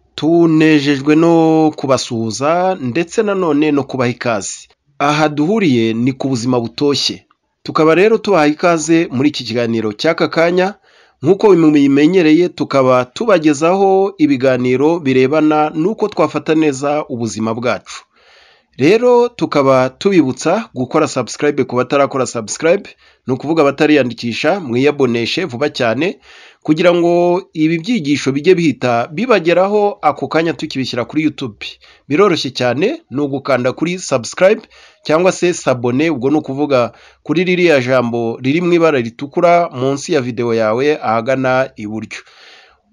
batatu nejejwe no kubasuhuza ndetse nanone no kubaha ikaze, aha duhuriye ni ku buzima butoshye, tukaba rero tubaha ikaze muri iki kiganiro cy'aka kanya nk'uko mubimenyereye tukaba tubagezaho ibiganiro birebana n'uko twafata neza ubuzima bwacu, rero tukaba tubibutsa gukora subscribe ku batarakora subscribe, ni ukuvuga abatariyandikisha mwiyaboneshe vuba cyane kugira ngo ibi byigisho bijye bihita bibageraho ako kanya tukibishyira kuri YouTube, biroroshye cyane ni ugukanda kuri subscribe cyangwa se sabone, ubwo ni ukuvuga kuri ririya jambo riri mu ibara ritukura munsi ya videwo yawe ahagana iburyo,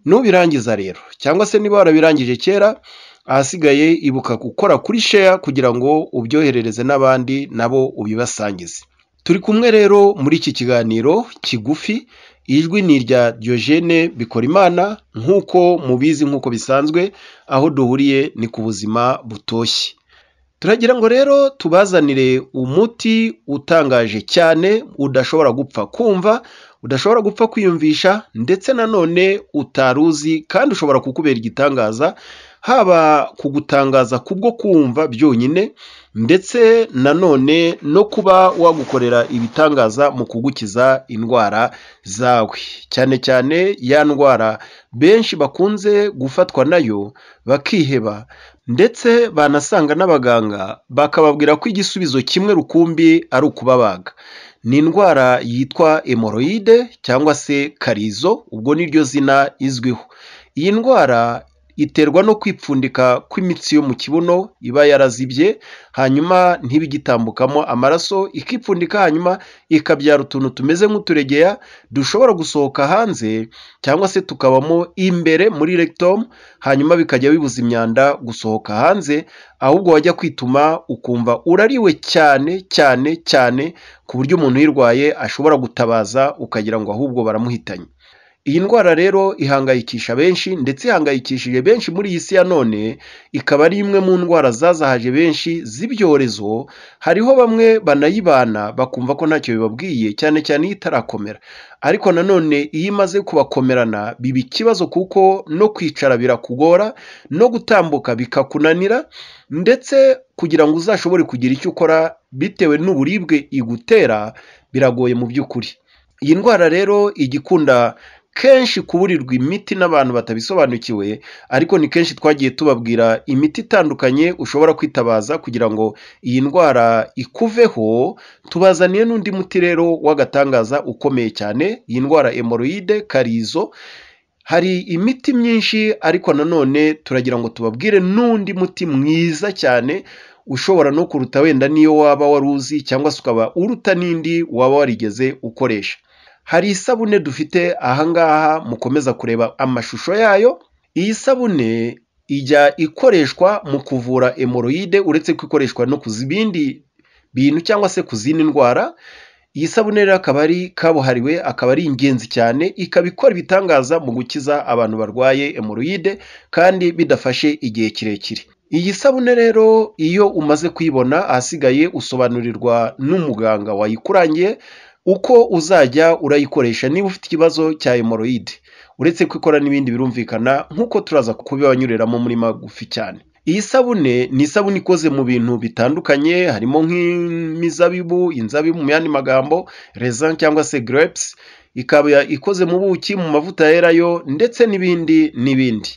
nubirangiza rero cyangwa se niba warabirangije kera ahasigaye ibuka gukora kuri share kugira ngo ubyoherereze n'abandi nabo ubibasangize. Turi kumwe rero muri iki kiganiro kigufi, ijwi ni irya Diogene Bikorimana nk'uko mubizi nk'uko bisanzwe, aho duhuriye ni ku buzima butoshye. Turagira ngo rero tubazanire umuti utangaje cyane, udashobora gupfa kumva, udashobora gupfa kwiyumvisha ndetse nanone utari uzi kandi ushobora kukubera igitangaza, haba kugutangaza kubwo kumva byonyine ndetse nanone no kuba wagukorera ibitangaza mu kugukiza indwara zawe, cyane cyane ya ndwara benshi bakunze gufatwa nayo bakiheba ndetse banasanga n'abaganga bakababwira ko igisubizo kimwe rukumbi ari ukubabaga. Ni indwara yitwa hemoroyide cyangwa se karizo, ubwo niryo zina izwiho. Iyi ndwara iterwa no kwipfundika kw'imitsi yo mu kibuno iba yarazibye, hanyuma ntibe igitambukamo amaraso, ikipfundika hanyuma ikabyara utuntu tumeze nk'uturegeya dushobora gusohoka hanze cyangwa se tukabamo imbere muri rectum, hanyuma bikajya bibuza imyanda gusohoka hanze, ahubwo wajya kwituma ukumva urariwe cyane cyane cyane ku buryo umuntu uyirwaye ashobora gutabaza ukagira ngo ahubwo baramuhitanye. Iyi ndwara rero ihangayikisha benshi ndetse ihangayikishije benshi muri iyi si ya none, ikaba ari imwe mu ndwara zazahaje benshi z'ibyorezo, hariho bamwe banayibana bakumva ko ntacyo bibabwiye cyane cyane iyo itarakomera, ariko nanone iyo imaze kubakomerana biba ikibazo kuko no kwicara birakugora, no gutambuka bikakunanira ndetse kugira ngo uzashobore kugira icyo ukora bitewe n'uburibwe igutera biragoye mu by'ukuri. Iyi ndwara rero ijya ikunda kenshi kuburirwa imiti n'abantu batabisobanukiwe, ariko ni kenshi twagiye tubabwira imiti itandukanye ushobora kwitabaza kugira ngo iyi ndwara ikuveho, tubazaniye n'undi muti rero w'agatangaza ukomeye cyane, iyi ndwara hemoroyide karizo, hari imiti myinshi ariko nanone turagira ngo tubabwire n'undi muti mwiza cyane ushobora no kuruta wenda n'iyo waba wari uzi cyangwa se ukaba uruta n'indi waba warigeze ukoresha. Hari isabune dufite aha ngaha mukomeza kureba amashusho yayo, iyi sabune ijya ikoreshwa mu kuvura hemoroyide uretse ko ikoreshwa no ku bindi bintu cyangwa se ku zindi ndwara, iyi sabune rero akaba ari kabuhariwe, akaba ari ingenzi cyane, ikaba ikora ibitangaza mu gukiza abantu barwaye hemoroyide kandi bidafashe igihe kirekire. Iyi sabune rero iyo umaze kuyibona ahasigaye usobanurirwa n'umuganga wayikurangiye, uko uzajya urayikoresha niba ufite ikibazo cya hemoroyide, uretse ko ikora n'ibindi birumvikana nk'uko turaza kubibanyuriramo muri magufi cyane. Iyi sabune ni isabune ikoze mu bintu bitandukanye harimo nk'imizabibu, inzabibu mu yandi magambo, rezan cyangwa se grapes, ikaba ikoze mu buki, mu mavuta yerayo ndetse n'ibindi n'ibindi.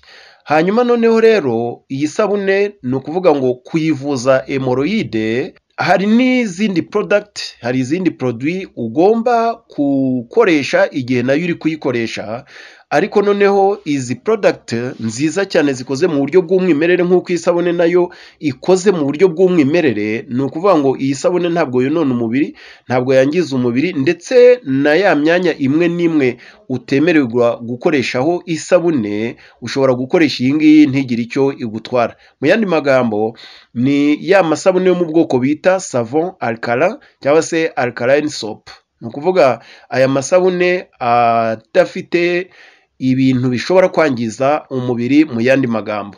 Hanyuma noneho rero iyi sabune ni ukuvuga ngo kuyivuza hemoroyide hari n'izindi product hari izindi produit ugomba gukoresha igihe nayo uri kuyikoresha ariko noneho izi product nziza cyane zikoze mu buryo bw'umwimerere nk'uko iyi sabune nayo ikoze mu buryo bw'umwimerere ni ukuvuga ngo iyi sabune ntabwo yonona umubiri ntabwo yangiza umubiri ndetse na ya myanya imwe n'imwe utemererwa gukoreshaho isabune ushobora gukoresha iyi ngiyi ntigire icyo igutwara mu yandi magambo ni ya masabune yo mu bwoko bita savon alcalin cyangwa se alkaline soap ni ukuvuga aya masabune adafite ibintu bishobora kwangiza umubiri mu yandi magambo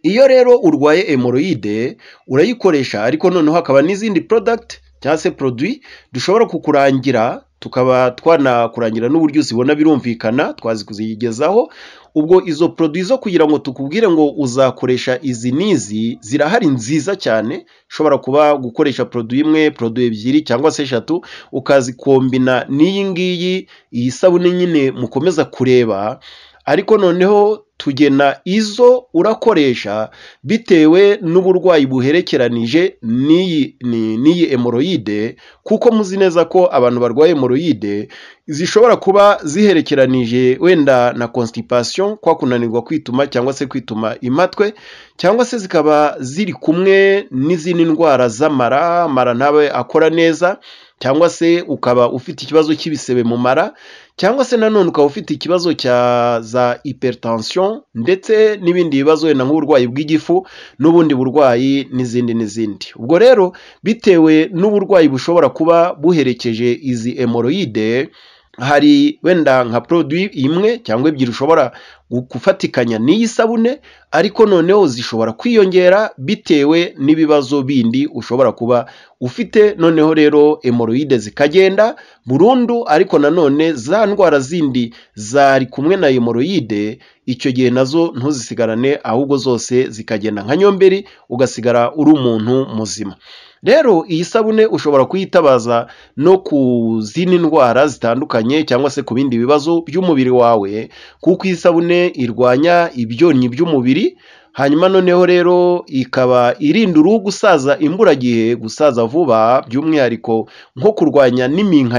iyo rero urwaye hemoroyide urayikoresha ariko noneho hakaba n'izindi product cyangwa se produit dushobora kukurangira tukaba twanakurangira n'uburyo uzibona birumvikana twazikuzigezaho ubwo izo poroduwi zo kugira ngo tukubwire ngo uzakoresha izi n'izi zirahari nziza cyane ushobora kuba gukoresha poroduwi imwe poroduwi ebyiri cyangwa se eshatu ukazikombina n'iyi ngiyi iyi sabune nyine mukomeza kureba ariko noneho tugena izo urakoresha bitewe n'uburwayi buherekeranije n'iyi ni- n'iyi emoroyide kuko muzi neza ko abantu barwaye emoroyide zishobora kuba ziherekeranije wenda na constipation kwa kunanirwa kwituma cyangwa se kwituma impatwe cyangwa se zikaba ziri kumwe n'izindi ndwara z'amara mara ntabe akora neza cyangwa se ukaba ufite ikibazo cy'ibisebe mu mara cyangwa se nanone ukaba ufite ikibazo cya za hypertension ndetse n'ibindi bibazo wenda nk'uburwayi bw'igifu n'ubundi burwayi n'izindi n'izindi ubwo rero bitewe n'uburwayi bushobora kuba buherekeje izi emoroyide hari wenda nka produit imwe cyangwa ebyiri ushobora gu- gufatikanya n'iyi sabune ariko noneho zishobora kwiyongera bitewe n'ibibazo bindi ushobora kuba ufite noneho rero emoroyide zikagenda burundu ariko nanone za ndwara zindi zari kumwe na emoroyide icyo gihe nazo ntuzisigarane ahubwo zose zikagenda nka nyomberi ugasigara uri umuntu muzima rero iyi sabune ushobora kuyitabaza no ku zindi ndwara zitandukanye cyangwa se ku bindi bibazo by'umubiri wawe kuko iyi sabune irwanya ibyonnyi by'umubiri hanyuma noneho rero ikaba irinda uruhu gusaza imburagihe gusaza vuba by'umwihariko nko kurwanya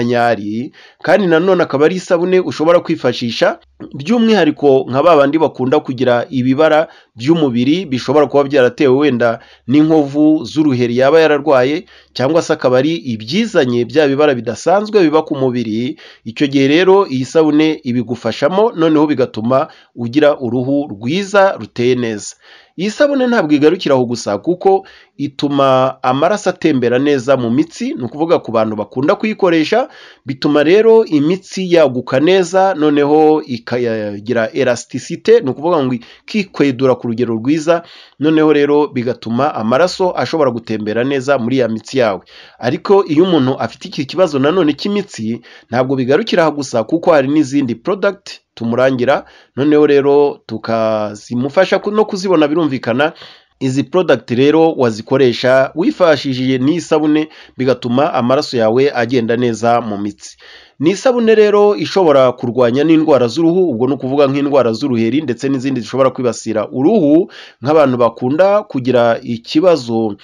n'iminkanyari kandi nanone akaba ari isabune ushobora kwifashisha by'umwihariko nka ba bandi bakunda kugira ibibara by'umubiri bishobora kuba byaratewe wenda n'inkovu z'uruheri yaba yararwaye cyangwa se akaba ari ibyizanye bya bibara bidasanzwe biba ku mubiri icyo gihe rero iyi sabune ibigufashamo noneho bigatuma ugira uruhu rwiza ruteye neza iyi sabune ntabwo igarukira aho gusa kuko ituma amaraso atembera neza mu mitsi ni ukuvuga ku bantu bakunda kuyikoresha bituma rero imitsi yaguka neza noneho ikagira elasticite ni ukuvuga ngo ikikwedura ku rugero rwiza noneho rero bigatuma amaraso ashobora gutembera neza muri ya mitsi yawe ariko iyo umuntu afite iki kibazo nanone cy'imitsi ntabwo bigarukira aha gusa kuko hari n'izindi product tumurangira noneho rero tukazimufasha ku- no kuzibona birumvikana izi product rero wazikoresha wifashishije n'isabune bigatuma amaraso yawe agenda neza mu mitsi ni isabune rero ishobora kurwanya n'indwara z'uruhu ubwo ni ukuvuga nk'indwara z'uruheri ndetse n'izindi zishobora kwibasira uruhu nk'abantu bakunda kugira ikibazo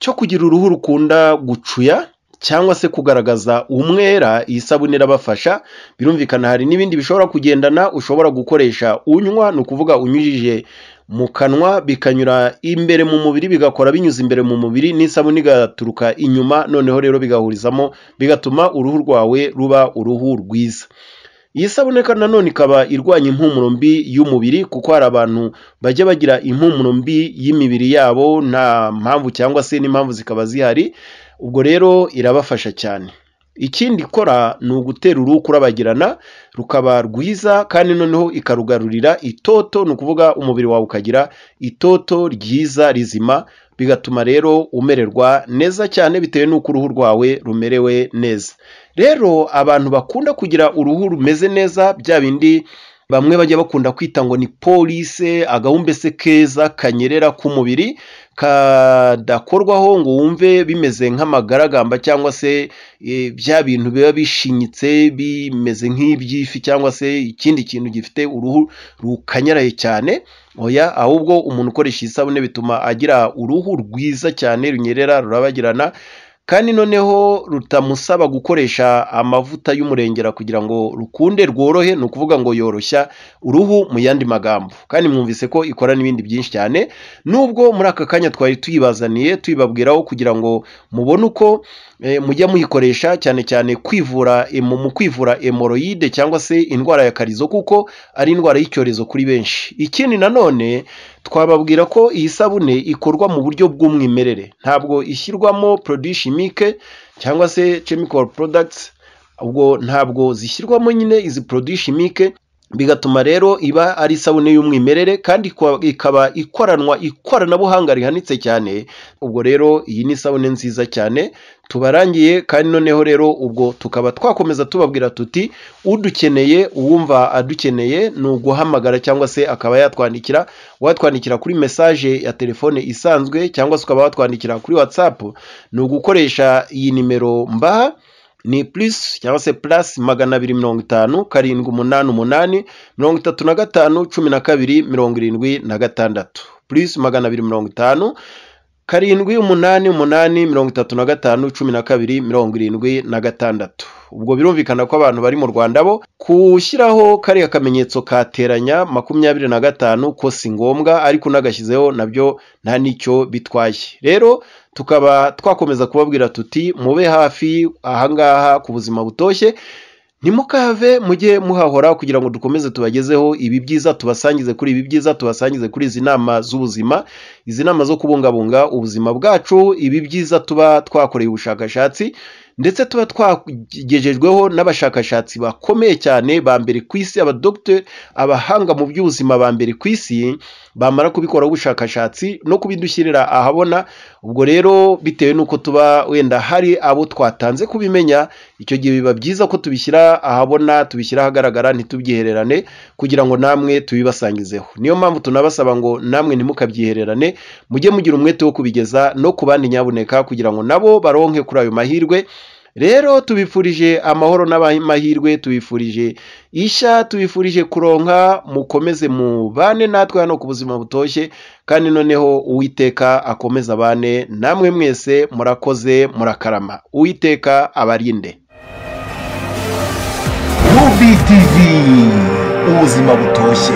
cyo kugira uruhu rukunda gucuya cyangwa se kugaragaza umwera iyi sabune irabafasha birumvikana hari n'ibindi bishobora kugendana ushobora gukoresha unywa ni ukuvuga unyujije mu kanwa bikanyura imbere mu mubiri bigakora binyuze imbere mu mubiri n'isabune igaturuka inyuma noneho rero bigahurizamo bigatuma uruhu rwawe ruba uruhu rwiza iyi sabune kandi nanone ikaba irwanya impumuro mbi y'umubiri kuko hari abantu bajya bagira impumuro mbi y'imibiri yabo nta mpamvu cyangwa se n'impamvu zikaba zihari ubwo rero irabafasha cyane ikindi ikora ni ugutera uruhu kurabagirana rukaba rwiza kandi noneho ikarugarurira itoto ni ukuvuga umubiri wawe ukagira itoto ryiza rizima bigatuma rero umererwa neza cyane bitewe n'uko uruhu rwawe rumerewe neza rero abantu bakunda kugira uruhu rumeze neza bya bindi bamwe bajya bakunda kwita ngo ni polise agahumbese keza kanyerera k'umubiri kadakorwaho ngo wumve bimeze nk'amagaragamba cyangwa se eh, bya bintu biba bishinyitse bimeze nk'iby'ifi cyangwa se ikindi kintu gifite uruhu rukanyaraye cyane oya ahubwo umuntu ukoresha iyi sabune bituma agira uruhu rwiza cyane runyerera rurabagirana kandi noneho rutamusaba gukoresha amavuta y'umurengera kugira ngo rukunde rworohe ni ukuvuga ngo yoroshya uruhu mu yandi magambo kandi mwumvise ko ikora n'ibindi byinshi cyane nubwo muri aka kanya twari tuyibazaniye tuyibabwiraho kugira ngo mubone uko eh, mujya muyikoresha cyane cyane kwivura eh, mu mu kwivura emoroyide cyangwa se indwara ya karizo kuko ari indwara y'icyorezo kuri benshi ikindi nanone twababwira ko iyi sabune ikorwa mu buryo bw'umwimerere ntabwo ishyirwamo produit chimique cyangwa se chemical products ubwo ntabwo zishyirwamo nyine izi produit chimique bigatuma rero iba ari isabune y'umwimerere kandi ikwa- ikaba ikoranwa ikoranabuhanga rihanitse cyane ubwo rero iyi ni isabune nziza cyane tubarangiye kandi noneho rero ubwo tukaba twakomeza tubabwira tuti udukeneye uwumva adukeneye ni uguhamagara cyangwa se akaba yatwandikira watwandikira kuri mesaje ya telefone isanzwe cyangwa se ukaba watwandikira kuri watsapu ni ugukoresha iyi nimero mbaha ni plus cyangwa se plus magana abiri mirongo itanu karindwi umunani umunani mirongo itatu na gatanu cumi na kabiri mirongo irindwi na gatandatu plus magana abiri mirongo itanu karindwi umunani umunani mirongo itatu na gatanu cumi na kabiri mirongo irindwi na gatandatu ubwo birumvikana ko abantu bari mu rwanda bo gushyiraho kariya kamenyetso kateranya makumyabiri na gatanu ko si ngombwa ariko unagashyizeho nabyo nta n'icyo bitwaye rero tukaba twakomeza kubabwira tuti mube hafi ahangaha ku buzima butoshye ntimukave mujye muhahora kugira ngo dukomeze tubagezeho ibi byiza tubasangize kuri ibi byiza tubasangize kuri izi nama z'ubuzima izi nama zo kubungabunga ubuzima bwacu ibi byiza tuba twakoreye ubushakashatsi ndetse tuba twagejejweho n'abashakashatsi bakomeye cyane ba mbere ku isi abadogiteri abahanga mu by'ubuzima ba mbere ku isi bamara kubikoraho ubushakashatsi no kubidushyirira ahabona ubwo rero bitewe n'uko tuba wenda hari abo twatanze kubimenya icyo gihe biba byiza ko tubishyira ahabona tubishyira ahagaragara ntitubyihererane kugira ngo namwe tubibasangizeho niyo mpamvu tunabasaba ngo namwe ntimukabyihererane mujye mugira umwete wo kubigeza no ku bandi nyabuneka kugira ngo nabo baronke kuri ayo mahirwe rero tubifurije amahoro n'amahirwe tubifurije ishya tubifurije kuronka mukomeze mubane natwe hano ku buzima butoshye kandi noneho uwiteka akomeze abane namwe mwese murakoze murakarama uwiteka abarinde UBTV ubuzima butoshye